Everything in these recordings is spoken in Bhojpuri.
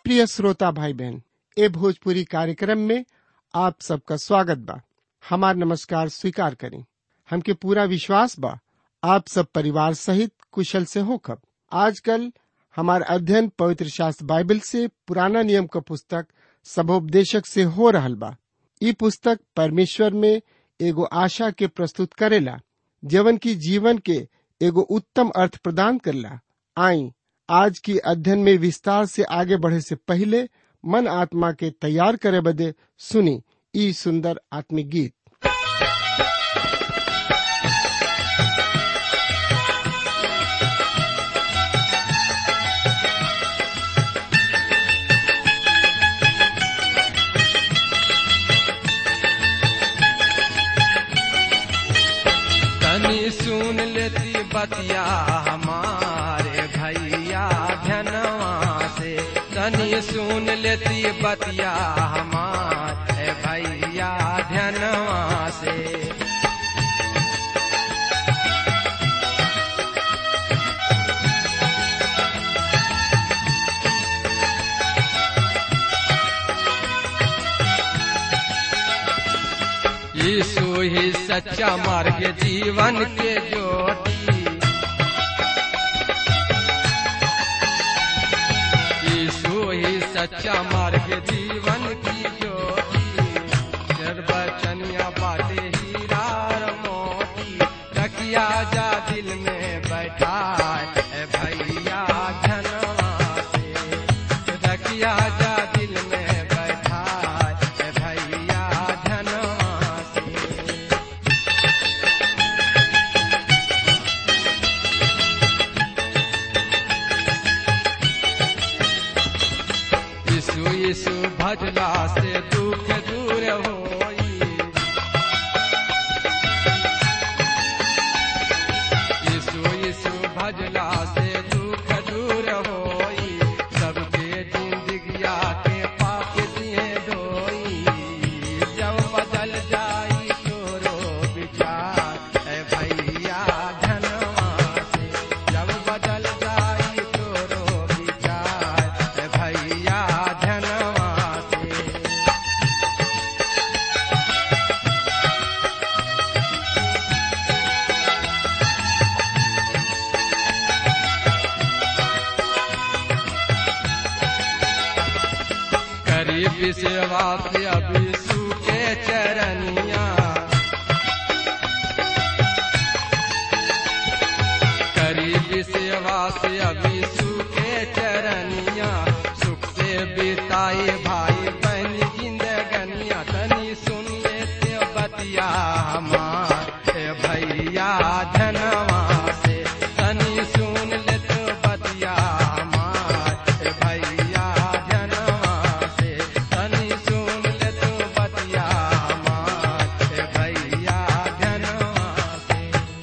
प्रिय श्रोता भाई बहन ए भोजपुरी कार्यक्रम में आप सबका स्वागत बा हमार नमस्कार स्वीकार करें हमके पूरा विश्वास बा आप सब परिवार सहित कुशल से हो खब आजकल हमार अध्ययन पवित्र शास्त्र बाइबल से पुराना नियम का पुस्तक सबोपदेशक से हो रहल बा ई पुस्तक परमेश्वर में एगो आशा के प्रस्तुत करेला जवन की जीवन के एगो उत्तम अर्थ प्रदान करला आई आज की अध्ययन में विस्तार से आगे बढ़े से पहले मन आत्मा के तैयार करे बदे सुनी ई सुंदर आत्मिक गीत तनी सुन लेती बतिया हमारे भैया धनवा से तनी सुन लेती बतिया हमारे भैया धनवा से यीशु ही सच्चा मार्ग जीवन के ज्योति यीशु ही सच्चा मार्ग जीवन की ज्योति सर्वचनिया बाटे हीरा और मोती रखिया जा दिल में बैठा है भैया धनवा से रखिया जा दिल में बैठा है भैया धनवा से यीशु यीशु भजला से दुख दूर होई यीशु यीशु भजला से दुख दूर होई सबके जिंदगिया के पाप दिए धोई जब बदल जाई तोरो विचार है भैया धनवा से जब बदल जाई तोरो विचार है भैया धनवा से करीब सेवा से अभी सूखे चरनिया करीब सेवा से अभी सूखे चरनिया सुख से बिताए भाई बहन जिंदगनिया तनी सुनिए ते बतिया हमार ए भैया धनवा से तनी सुन ले तो बतिया हमार ए भैया धनवा से तनी सुन ले तो बतिया हमार ए भैया धनवा से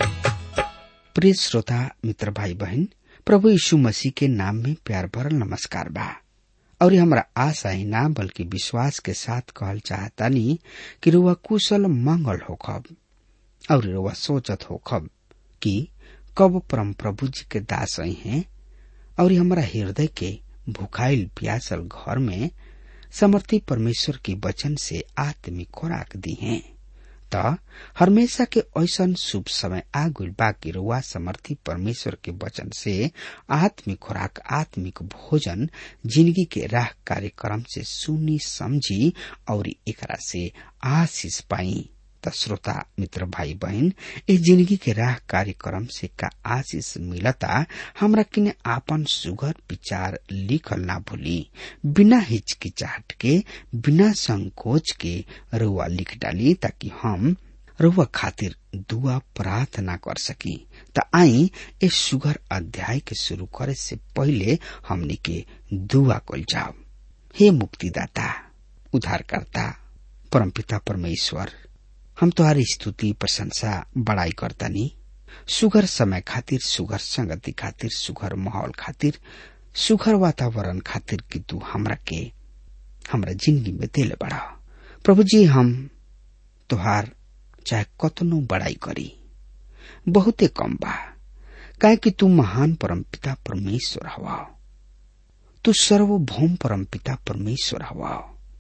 प्रिय श्रोता मित्र भाई बहन प्रभु यीशु मसीह के नाम में प्यार भरल नमस्कार बा और हमरा आशा ही ना बल्कि विश्वास के साथ कहल चाहतानी कि रुआ कुशल मंगल होखब और रुआ सोचत होखब कि कब परम प्रभु जी के दास आई हैं और हमरा हृदय के भुखाइल प्यासल घर में समर्थी परमेश्वर के वचन से आत्मिक खुराक दी हैं त हमेशा के ऐसन शुभ समय आ गइल बाकी रुआ समर्थी परमेश्वर के वचन से आत्मिक खुराक आत्मिक भोजन जिंदगी के राह कार्यक्रम से सुनी समझी और एकरा से आशीष पाई त श्रोता मित्र भाई बहन इस जिंदगी के राह कार्यक्रम से का आशीष मिलता हमरा किने आपन सुगर विचार लिखल ना भूली बिना हिचकिचाहट के बिना संकोच के रुआ लिख डाली ताकि हम रुआ खातिर दुआ प्रार्थना कर सकी त आई इस सुगर अध्याय के शुरू करे से पहले हमनी के दुआ कल जाओ हे मुक्तिदाता उद्धारकर्ता परमपिता परमेश्वर हम तुम्हारी स्तुति प्रशंसा बड़ाई करतानी सुगर समय खातिर सुगर संगति खातिर सुगर माहौल खातिर सुगर वातावरण खातिर कि तू हमरा के हमरा जिंदगी में दिले बड़ा प्रभु जी हम तुहार चाहे कतनो बड़ाई करी बहुते कम बा काहे कि तू महान परमपिता परमेश्वर हवा तू सर्वभौम परम पिता परमेश्वर हवा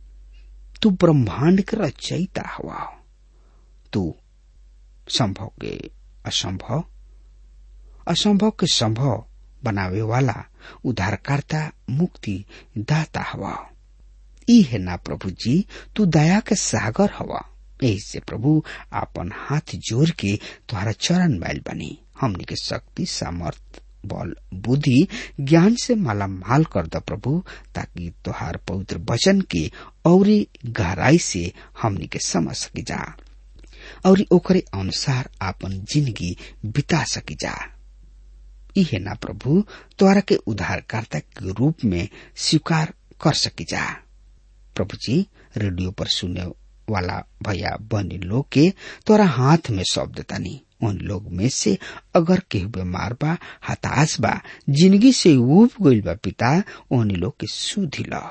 तू ब्रह्मांड के रचयिता हवा तू संभव के असंभव असंभव के संभव बनावे वाला उद्धारकर्ता मुक्ति दाता हवा ई है ना प्रभु जी तू दया के सागर हवा यही से प्रभु आपन हाथ जोड़ के तुम्हारा चरण मैल बनी हमनी के शक्ति सामर्थ बल बुद्धि ज्ञान से माला माल कर द प्रभु ताकि तुहार पवित्र वचन के औरी गहराई से हमनी के समझ सकी जा और ओकरे अनुसार आपन जिंदगी बिता सकी जा इहे ना प्रभु तोरा के उद्धारकर्ता के रूप में स्वीकार कर सकी जा प्रभु जी रेडियो पर सुने वाला भैया बहनी लोग के तोरा हाथ में सौंप देतानी उन लोग में से अगर केहू बीमार बा हताश बा जिंदगी से उब गईल बा पिता ओहनी लोग के सुधी ल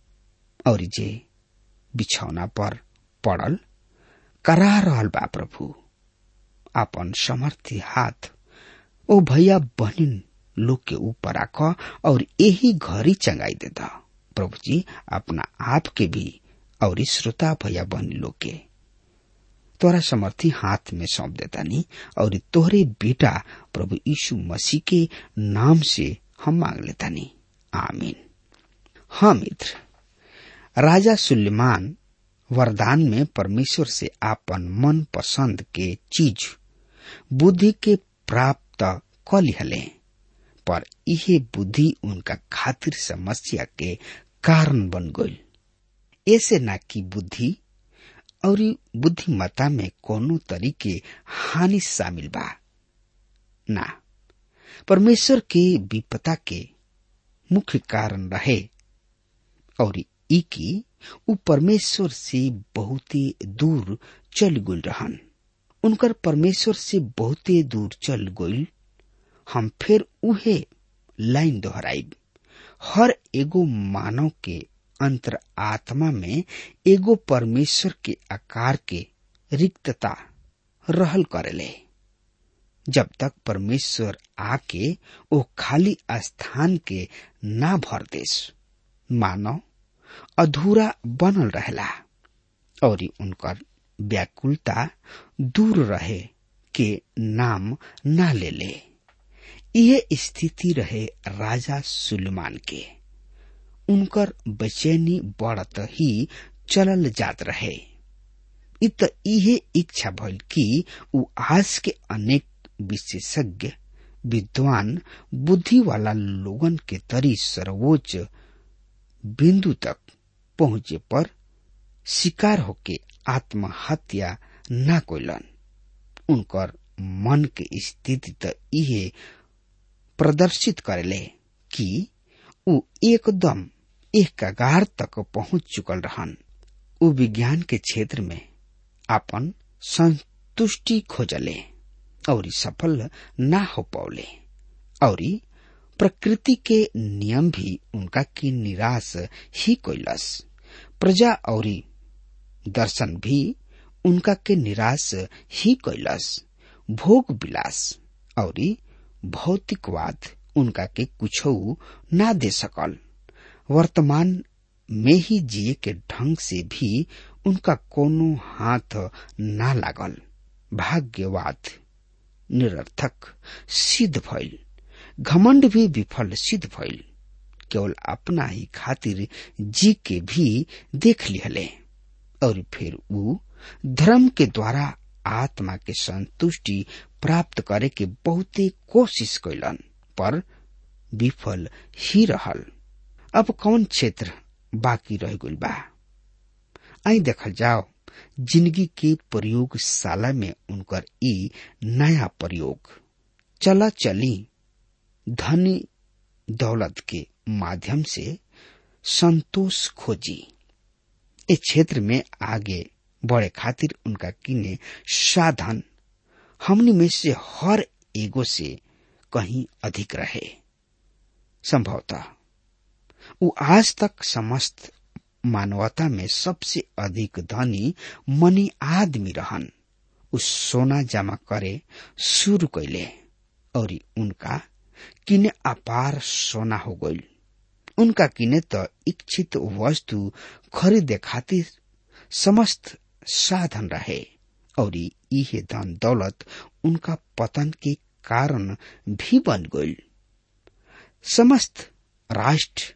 और जे बिछौना पर पड़ल करा रहल बा प्रभु आपन समर्थी हाथ ओ भैया बहनिन लोग के ऊपर आख और यही घरी चंगाई देता प्रभु जी अपना आप के भी और श्रोता भैया बहनी लोग के तोरा समर्थी हाथ में सौंप देता नहीं और तोहरे बेटा प्रभु यीशु मसीह के नाम से हम मांग लेता नहीं आमीन हाँ मित्र राजा सुलेमान वरदान में परमेश्वर से आपन मन पसंद के चीज बुद्धि के प्राप्त क लिहले पर इहे बुद्धि उनका खातिर समस्या के कारण बन गई ऐसे ना कि बुद्धि और बुद्धिमत्ता में कोनो तरीके हानि शामिल बा ना परमेश्वर के विपता के मुख्य कारण रहे और ई की उ परमेश्वर से बहुत दूर चल गई रहन उनकर परमेश्वर से बहुते दूर चल गई हम फिर उहे लाइन दोहराइब हर एगो मानव के अंतर आत्मा में एगो परमेश्वर के आकार के रिक्तता रहल करेले जब तक परमेश्वर आके ओ खाली स्थान के ना भर देस मानव अधूरा बनल रहेला और उनकर व्याकुलता दूर रहे के नाम ना ले ले यह स्थिति रहे राजा सुलेमान के उनकर बेचैनी बढ़त ही चलल जात रहे इत इहे इच्छा भइल कि उ आज के अनेक विशेषज्ञ विद्वान बुद्धि वाला लोगन के तरी सर्वोच्च बिंदु तक पहुंचे पर शिकार होके आत्महत्या ना कोइलन उनकर मन के स्थिति त इहे प्रदर्शित करेले कि उ एकदम एक कगार तक पहुंच चुकल रहन उ विज्ञान के क्षेत्र में अपन संतुष्टि खोजले और सफल ना हो पौले और प्रकृति के नियम भी उनका की निराश ही कोइलस प्रजा और दर्शन भी उनका के निराश ही कैलस भोग विलास और भौतिकवाद उनका के कुछ ना दे सकल वर्तमान में ही जिए के ढंग से भी उनका कोनो हाथ ना लागल भाग्यवाद निरर्थक सिद्ध भइल घमंड भी विफल सिद्ध भइल केवल अपना ही खातिर जी के भी देख लिहले और फिर उ धर्म के द्वारा आत्मा के संतुष्टि प्राप्त करे के बहुते कोशिश कैलन पर विफल ही रहल अब कौन क्षेत्र बाकी रह गइल बा आई देखल जाओ जिंदगी के प्रयोगशाला में उनकर ई नया प्रयोग चला चली धनी दौलत के माध्यम से संतोष खोजी इस क्षेत्र में आगे बढ़े खातिर उनका किने साधन हमनी में से हर एगो से कहीं अधिक रहे संभवतः वो आज तक समस्त मानवता में सबसे अधिक धनी मनी आदमी रहन उस सोना जमा करे शुरू कैले और उनका किने अपार सोना हो गई उनका किने त इच्छित वस्तु खरीदे खातिर समस्त साधन रहे और इहे धन दौलत उनका पतन के कारण भी बन गई समस्त राष्ट्र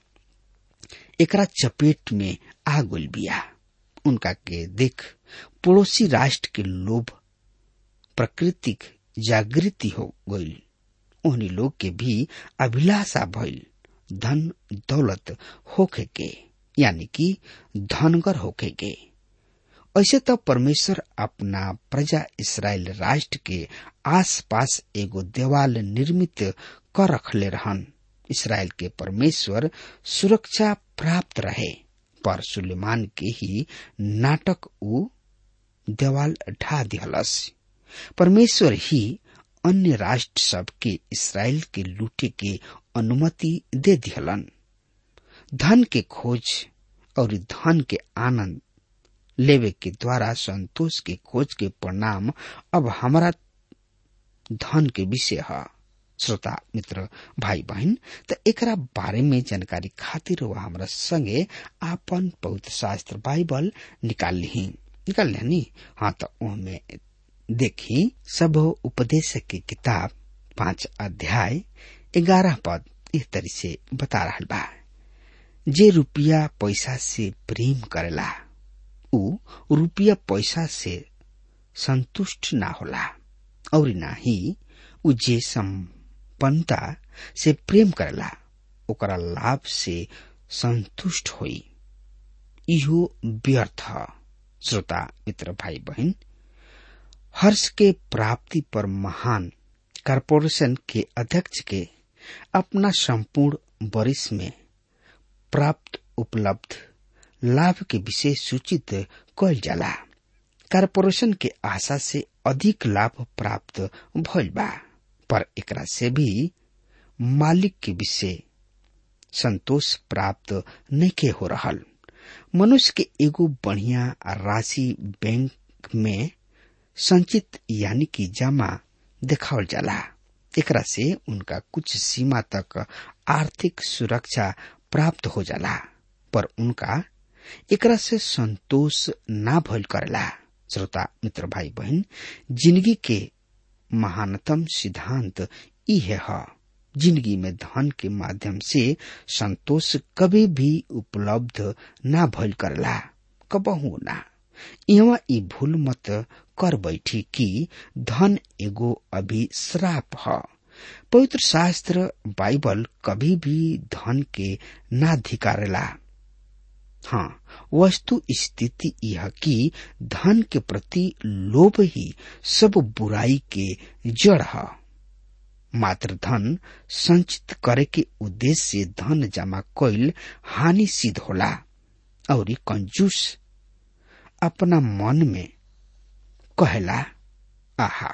एकरा चपेट में आ गई बिया उनका के देख पड़ोसी राष्ट्र के लोभ प्राकृतिक जागृति हो गई उन्हीं लोग के भी अभिलाषा भइल धन दौलत होखे के यानी कि धनगर होखे के ऐसे तो परमेश्वर अपना प्रजा इसराइल राष्ट्र के आसपास एगो देवाल निर्मित कर रखले रहन इसराइल के परमेश्वर सुरक्षा प्राप्त रहे पर सुलेमान के ही नाटक ऊ देवाल ढा दिहलस परमेश्वर ही अन्य राष्ट्र सब के इसराइल के लूटे के अनुमति दे दिहलन धन के खोज और धन के आनंद लेवे के द्वारा संतोष के खोज के परिणाम अब हमारा धन के विषय है श्रोता मित्र भाई बहन त एकरा बारे में जानकारी खातिर वह हमरा संगे आपन पवित्र शास्त्र बाइबल निकाल ली निकाल ली हाँ तो उनमें देखी सब उपदेश की किताब पांच अध्याय ग्यारह पद इस तरह से बता रहा बा जे रुपया पैसा से प्रेम करेला उ रुपया पैसा से संतुष्ट ना होला और ना ही उ जे संपन्नता से प्रेम करेला ओकरा लाभ से संतुष्ट होई इहो व्यर्थ श्रोता मित्र भाई बहन हर्ष के प्राप्ति पर महान कॉरपोरेशन के अध्यक्ष के अपना संपूर्ण वरिष्ठ में प्राप्त उपलब्ध लाभ के विषय सूचित कल जाला कॉरपोरेशन के आशा से अधिक लाभ प्राप्त भइल बा पर एकरा से भी मालिक के विषय संतोष प्राप्त नहीं हो रहल मनुष्य के एगो बढ़िया राशि बैंक में संचित यानी कि जमा देखावल जाला एकरा से उनका कुछ सीमा तक आर्थिक सुरक्षा प्राप्त हो जाला पर उनका एकरा से संतोष ना भइल करेला श्रोता मित्र भाई बहन जिंदगी के महानतम सिद्धांत इहे है जिंदगी में धन के माध्यम से संतोष कभी भी उपलब्ध ना भइल करला कबहू ना यहाँ ई भूल मत कर बैठी कि धन एगो अभिश्राप है पवित्र शास्त्र बाइबल कभी भी धन के ना धिकारेला हाँ वस्तु स्थिति यह कि धन के प्रति लोभ ही सब बुराई के जड़ है मात्र धन संचित करे के उद्देश्य से धन जमा कईल हानि सिद्ध होला और कंजूस अपना मन में कहला आहा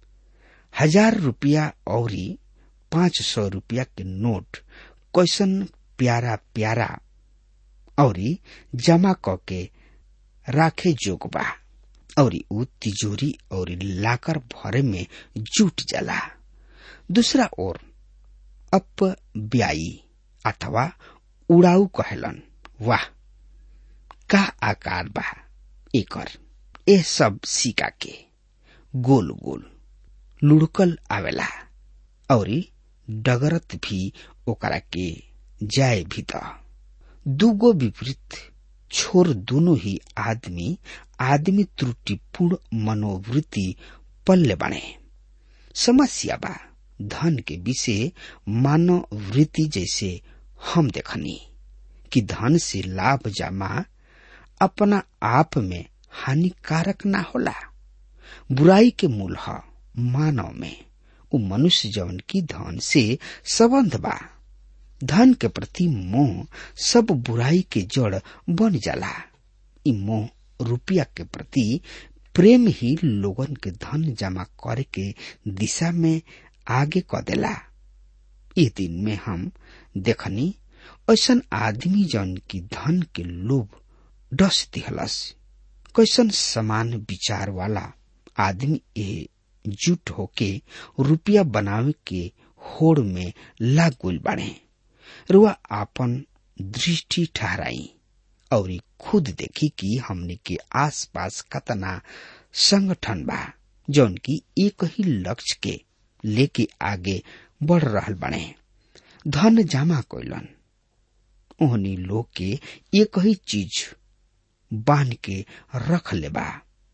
हजार रुपया और पांच सौ रुपया के नोट कैसन प्यारा प्यारा और जमा क के राखे जोग बा और उ तिजोरी और लाकर भरे में जुट जाला दूसरा ओर अप ब्याई अथवा उड़ाऊ कहलन वाह का आकार बा एकर ए सब सिक्का के गोल गोल लुढ़कल आवेला और डगरत भी ओकरा के जाए भी त दूगो विपरीत छोर दोनों ही आदमी आदमी त्रुटिपूर्ण मनोवृत्ति पल्ले बने समस्या बा धन के विषय मानव वृत्ति जैसे हम देखनी कि धन से लाभ जमा अपना आप में हानिकारक ना होला बुराई के मूल है मानव में उ मनुष्य जवन की धन से संबंध बा धन के प्रति मोह सब बुराई के जड़ बन जाला इ मोह रुपया के प्रति प्रेम ही लोगन के धन जमा करे के दिशा में आगे क देला ये दिन में हम देखनी ऐसन आदमी जौन की धन के लोभ डस दिहलस कैसन समान विचार वाला आदमी ए जुट होके रुपया बनावे के होड़ में लाग गुल बाड़े रुआ आपन दृष्टि ठहराई और खुद देखी कि हमने के आसपास कतना संगठन बा जौन की एक ही लक्ष्य के लेके आगे बढ़ रहल बने धन जमा कैलन ओहनी लोग के एक ही चीज बांध के रख लेबा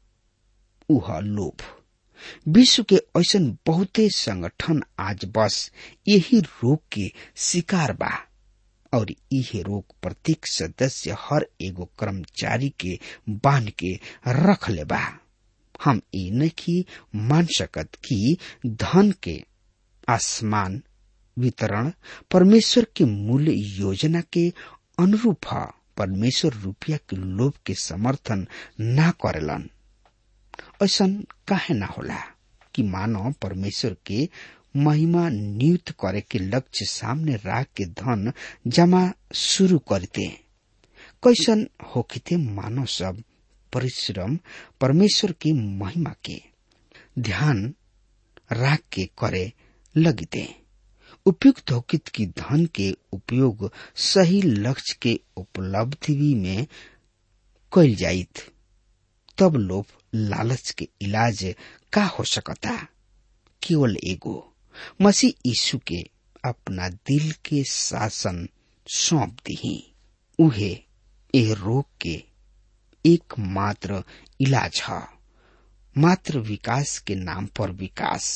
उह लोभ विश्व के ऐसन बहुते संगठन आज बस यही रोग के शिकार बा और इहे रोग प्रत्येक सदस्य हर एगो कर्मचारी के बांध के रख लेबा हम ई नहीं मान सकत कि धन के आसमान वितरण परमेश्वर के मूल्य योजना के अनुरूप है परमेश्वर रुपया के लोभ के समर्थन ना करेलन ऐसा काहे ना होला कि मानव परमेश्वर के महिमा नियुक्त करे के लक्ष्य सामने राख के धन जमा शुरू करते कैसन होखिते मानव सब परिश्रम परमेश्वर की महिमा के ध्यान राख के करे लगिते उपयुक्त होकित की धन के उपयोग सही लक्ष्य के उपलब्धि में कैल जाइत तब लोभ लालच के इलाज का हो सकता केवल एगो मसीह यीशु के अपना दिल के शासन सौंप दी उहे ए रोग के एकमात्र इलाज है मात्र विकास के नाम पर विकास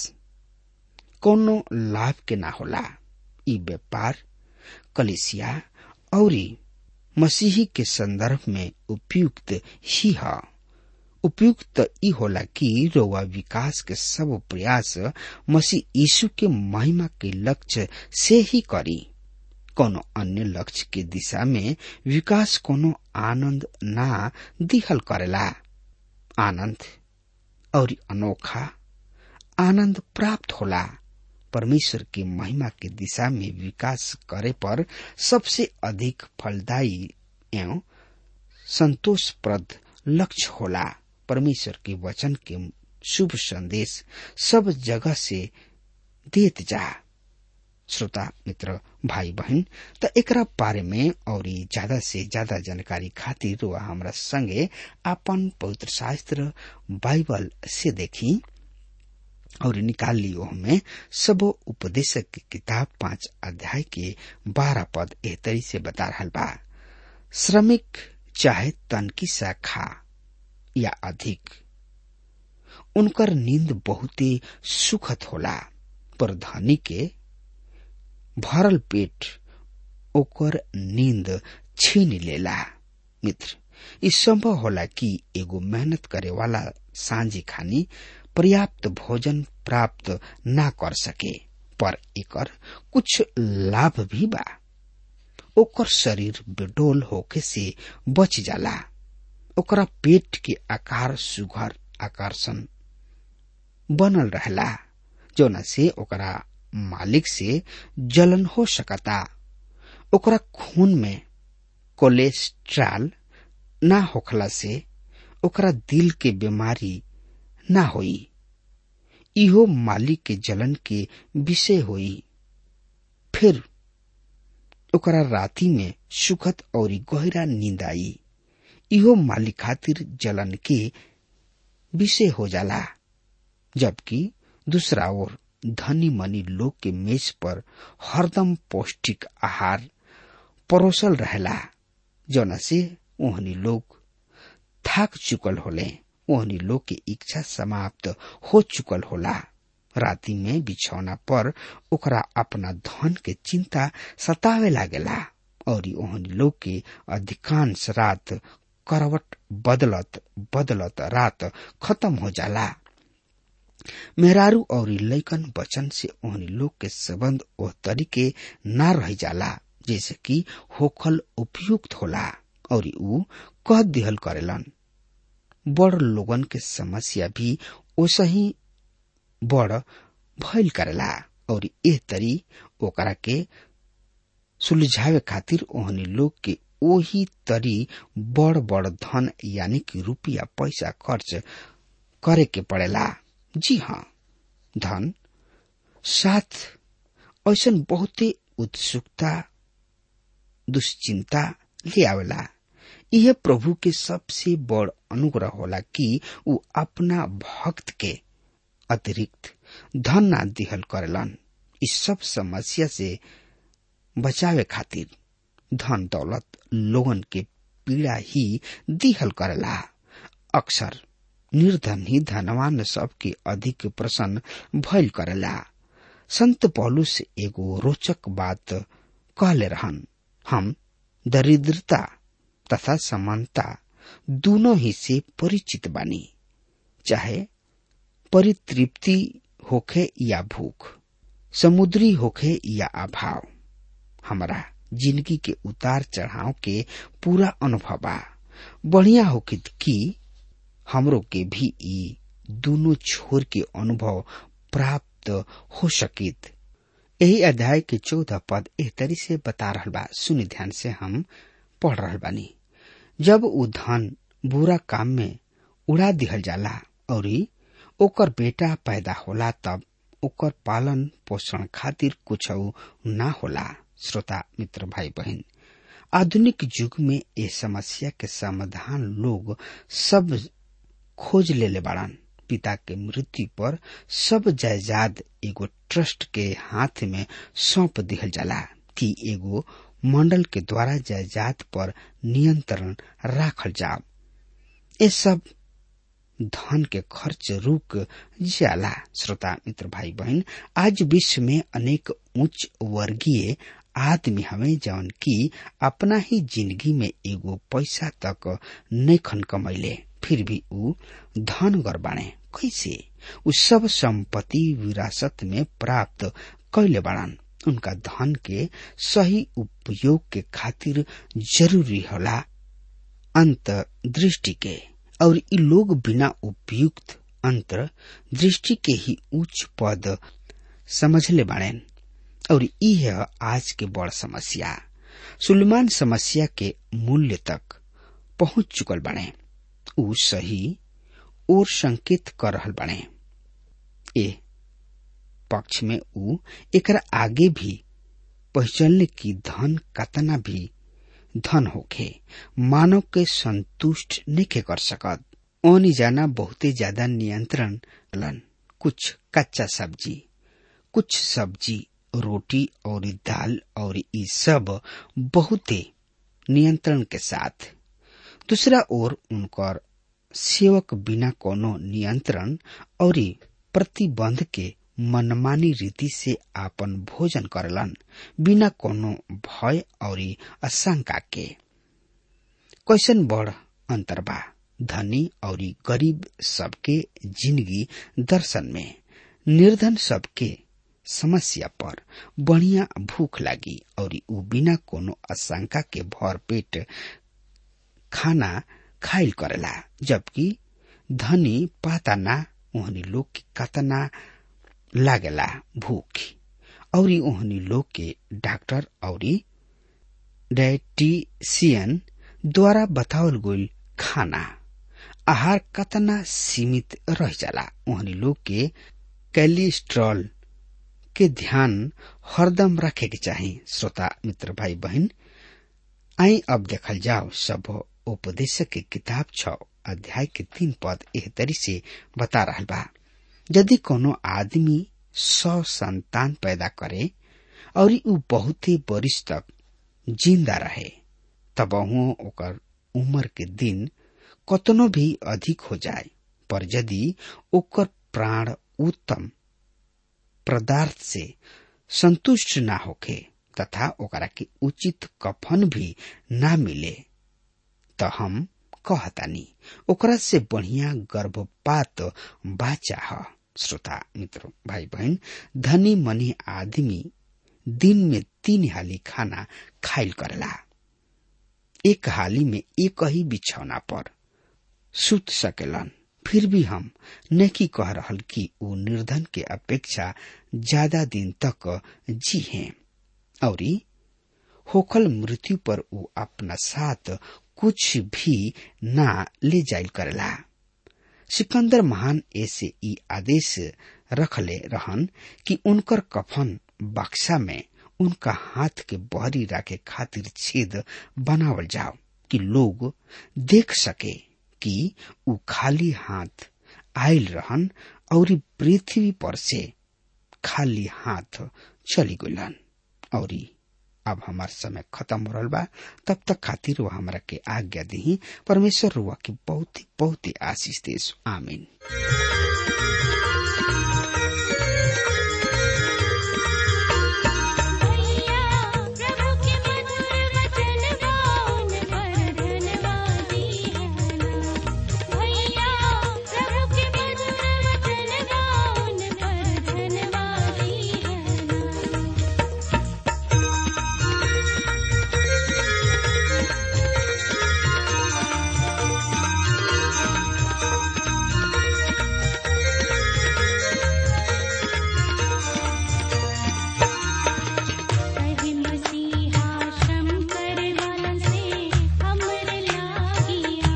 कोनो लाभ के ना होला ई व्यापार कलिसिया और मसीही के संदर्भ में उपयुक्त ही है उपयुक्त ई होला कि रोवा विकास के सब प्रयास मसीह यीशु के महिमा के लक्ष्य से ही करी कोनो अन्य लक्ष्य के दिशा में विकास कोनो आनंद ना दिहल करेला आनंद और अनोखा आनंद प्राप्त होला परमेश्वर की महिमा के दिशा में विकास करे पर सबसे अधिक फलदायी एवं संतोषप्रद लक्ष्य होला परमेश्वर के वचन के शुभ संदेश सब जगह से देत जा श्रोता मित्र भाई बहन त एकरा बारे में और ज्यादा से ज्यादा जानकारी खातिर वह हमरा संगे अपन पवित्र शास्त्र बाइबल से देखी और निकाल लियो हमें सब उपदेशक की किताब पांच अध्याय के बारह पद एहतरी से बता रहा बा श्रमिक चाहे तनकी सा खा या अधिक उनकर नींद बहुते सुखद होला पर धनी के भरल पेट ओकर नींद छीन लेला मित्र ई संभव होला कि एगो मेहनत करे वाला सांझी खानी पर्याप्त भोजन प्राप्त ना कर सके पर एकर कुछ लाभ भी बा ओकर शरीर बेडोल होके से बच जाला ओकरा पेट के आकार सुघर आकर्षण बनल रहला जोना से ओकरा मालिक से जलन हो सकता ओकरा खून में कोलेस्ट्रॉल ना होखला से ओकरा दिल के बीमारी ना होई इहो मालिक के जलन के विषय होई फिर ओकरा राति में सुखद और गहरा नींद आई इहो मालिक खातिर जलन के विषय हो जाला जबकि दूसरा ओर धनी मनी लोग के मेज पर हरदम पौष्टिक आहार परोसल रहेला जौना से ओहनी लोग थाक चुकल होले ओहनी लोग के इच्छा समाप्त हो चुकल होला राति में बिछौना पर ओकरा अपना धन के चिंता सतावे लागेला और ओहनी लोग के अधिकांश रात करवट बदलत बदलत रात खत्म हो जाला मेहरारू और लैकन बचन से ओहनी लोग के संबंध ओह तरीके ना रह जाला जैसे कि होखल उपयुक्त होला और ऊ कह दिहल करेलन बड़ लोगन के समस्या भी ओसे ही बड़ भइल करेला और एह तरी ओकरा के सुलझावे खातिर ओहनी लोग के ओही तरी बड़ बड़ धन यानी कि रुपया पैसा खर्च करे के पड़ेला जी हाँ धन साथ ऐसा बहुते उत्सुकता दुश्चिंता ले आवेला यह प्रभु के सबसे बड़ अनुग्रह होला कि उ अपना भक्त के अतिरिक्त धन ना दिहल करेलन इस सब समस्या से बचावे खातिर धन दौलत लोगन के पीड़ा ही दिहल करेला अक्सर निर्धन ही धनवान सबके अधिक प्रसन्न भइल करेला संत पौलुस एगो रोचक बात कहले रहन हम दरिद्रता तथा समानता दोनों ही से परिचित बानी चाहे परितृप्ति होखे या भूख समुद्री होखे या अभाव हमारा जिंदगी के उतार चढ़ाव के पूरा अनुभव बा बढ़िया होकित कि हमरो के भी ई दोनों छोर के अनुभव प्राप्त हो सकित यही अध्याय के चौदह पद एह तरी से बता रहल बा सुनि ध्यान से हम पढ़ रहल बानी जब उ धन बुरा काम में उड़ा दिहल जाला और ओकर बेटा पैदा होला तब ओकर पालन पोषण खातिर कुछ ना होला श्रोता मित्र भाई बहन आधुनिक युग में ये समस्या के समाधान लोग सब खोज लेले बाड़न पिता के मृत्यु पर सब जायदाद एगो ट्रस्ट के हाथ में सौंप दिहल जाला कि एगो मंडल के द्वारा जायदाद पर नियंत्रण राखल जाओ ये सब धन के खर्च रुक जाला श्रोता मित्र भाई बहन आज विश्व में अनेक उच्च वर्गीय आदमी हमें जौन की अपना ही जिंदगी में एगो पैसा तक नैखन कमैले फिर भी उ धन बाणे कैसे उ सब संपत्ति विरासत में प्राप्त कैले बाड़न उनका धन के सही उपयोग के खातिर जरूरी होला अंत दृष्टि के और इ लोग बिना उपयुक्त अंतर दृष्टि के ही उच्च पद समझले बाड़ेन और यह आज के बड़ समस्या सुलेमान समस्या के मूल्य तक पहुंच चुकल बने उ सही और संकेत कर रहल बने ए पक्ष में उ एकरा आगे भी पहचानले की धन कतना भी धन होखे मानव के संतुष्ट नहीं कर सकत ओनी जाना बहुते ज्यादा नियंत्रण लन कुछ कच्चा सब्जी कुछ सब्जी रोटी और दाल और ये सब बहुते नियंत्रण के साथ दूसरा ओर उनकर सेवक बिना कोनो नियंत्रण और प्रतिबंध के मनमानी रीति से आपन भोजन करलन बिना कोनो भय और आशंका के कैसन बड़ अंतर बा धनी और गरीब सबके जिंदगी दर्शन में निर्धन सबके समस्या पर बढ़िया भूख लागी और उ बिना कोनो आशंका के भर पेट खाना खाइल करेला जबकि धनी पाता ना ओहनी लोग के कतना लागेला भूख और ओहनी लोग के डॉक्टर और डायटिशियन द्वारा बतावल गईल खाना आहार कतना सीमित रह जाला ओहनी लोग के कैलेस्ट्रॉल के ध्यान हरदम रखे के चाही श्रोता मित्र भाई बहन आई अब देखल जाओ सब उपदेशक के किताब छ अध्याय के तीन पद एह तरी से बता रहा बा यदि कोनो आदमी सौ संतान पैदा करे और उ बहुते बरिस तक जिंदा रहे तब ओकर उम्र के दिन कतनो भी अधिक हो जाए पर यदि ओकर प्राण उत्तम पदार्थ से संतुष्ट ना होखे तथा ओकरा के उचित कफन भी ना मिले तो हम कहतानी ओकरा से बढ़िया गर्भपात बाचा ह श्रोता मित्र भाई बहन धनी मनी आदमी दिन में तीन हाली खाना खाइल करेला एक हाली में एक ही बिछौना पर सुत सकेलन फिर भी हम नहीं कह रहल कि वो निर्धन के अपेक्षा ज्यादा दिन तक जी हैं और होखल मृत्यु पर वो अपना साथ कुछ भी ना ले जाइल करेला सिकंदर महान ऐसे ई आदेश रखले रहन कि उनकर कफन बक्सा में उनका हाथ के बहरी राखे खातिर छेद बनावल जाओ कि लोग देख सके कि उ खाली हाथ आयल रहन और पृथ्वी पर से खाली हाथ चली गलन और अब हमार समय खत्म हो रहा बा तब तक खातिर वो हमरा के आज्ञा दी परमेश्वर रुआ के बहुत ही बहुत ही आशीष देश आमीन भैया प्रभु के मधुर वचन गाउन पर धन्यवादी है भैया प्रभु के मधुर वचन गाउन पर धन्यवादी है कही मसीहा श्रम करे वालन से हमर लागिया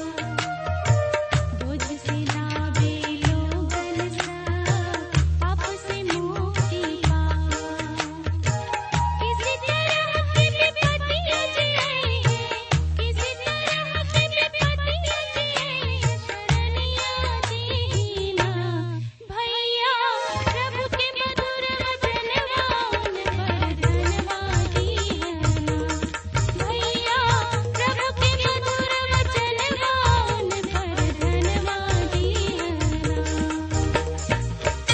बोझ से लावे लोगन सा पाप से मुक्ति पावा किसी तरह की विपत्ति जिए किसी तरह की विपत्ति जिए शरणिया दीना भैया प्रभु के मधुर वचन गाउन पर धन्यवादी है भैया प्रभु के मधुर वचन गाउन पर धन्यवादी है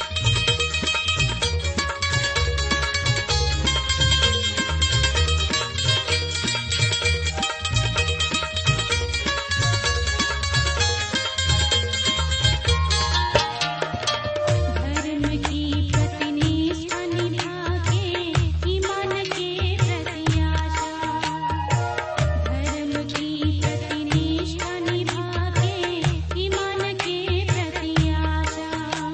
धर्म की प्रतिनिष्ठा निभा के ईमान के प्रति आशा धर्म की प्रतिनिष्ठा निभा के ईमान के प्रति आशा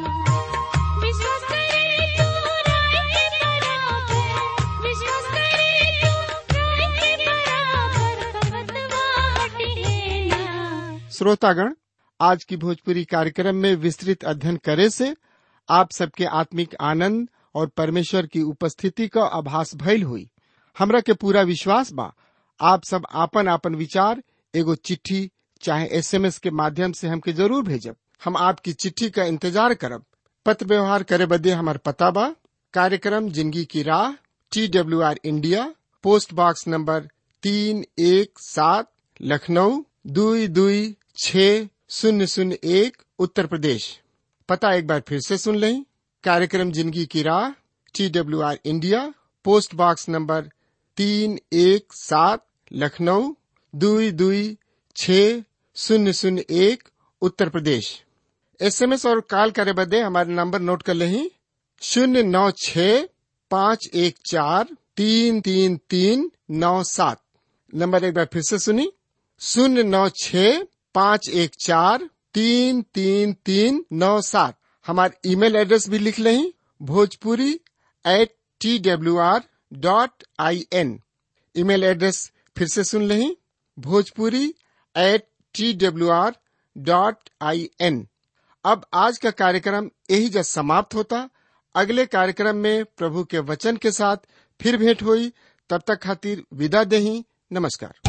विश्वास करे तू राय के बराबर विश्वास करे तू राय के बराबर कमतवाट है ना श्रोतागण आज की भोजपुरी कार्यक्रम में विस्तृत अध्ययन करे से आप सबके आत्मिक आनंद और परमेश्वर की उपस्थिति का आभास भइल हुई हमरा के पूरा विश्वास बा आप सब आपन आपन विचार एगो चिट्ठी चाहे एसएमएस के माध्यम से हमके जरूर भेजब हम आपकी चिट्ठी का इंतजार करब पत्र व्यवहार करे बदे हमार पता बा कार्यक्रम जिंदगी की राह T W R India post box number तीन एक सात लखनऊ दुई दुई छ शून्य शून्य एक उत्तर प्रदेश पता एक बार फिर से सुन लें कार्यक्रम जिंदगी की राह T W R India post box number तीन एक सात लखनऊ दुई दुई छ शून्य शून्य एक उत्तर प्रदेश एसएमएस और कॉल करे बदे हमारे नंबर नोट कर लें शून्य नौ छ पाँच एक चार तीन तीन तीन नौ सात नंबर एक बार फिर से सुनी शून्य नौ छ पाँच एक चार तीन तीन तीन नौ सात हमारे ईमेल एड्रेस भी लिख लें Bhojpuri at T W R dot I N email address फिर से सुन लें Bhojpuri at T W R dot I N अब आज का कार्यक्रम यही जब समाप्त होता अगले कार्यक्रम में प्रभु के वचन के साथ फिर भेंट हुई तब तक खातिर विदा देही नमस्कार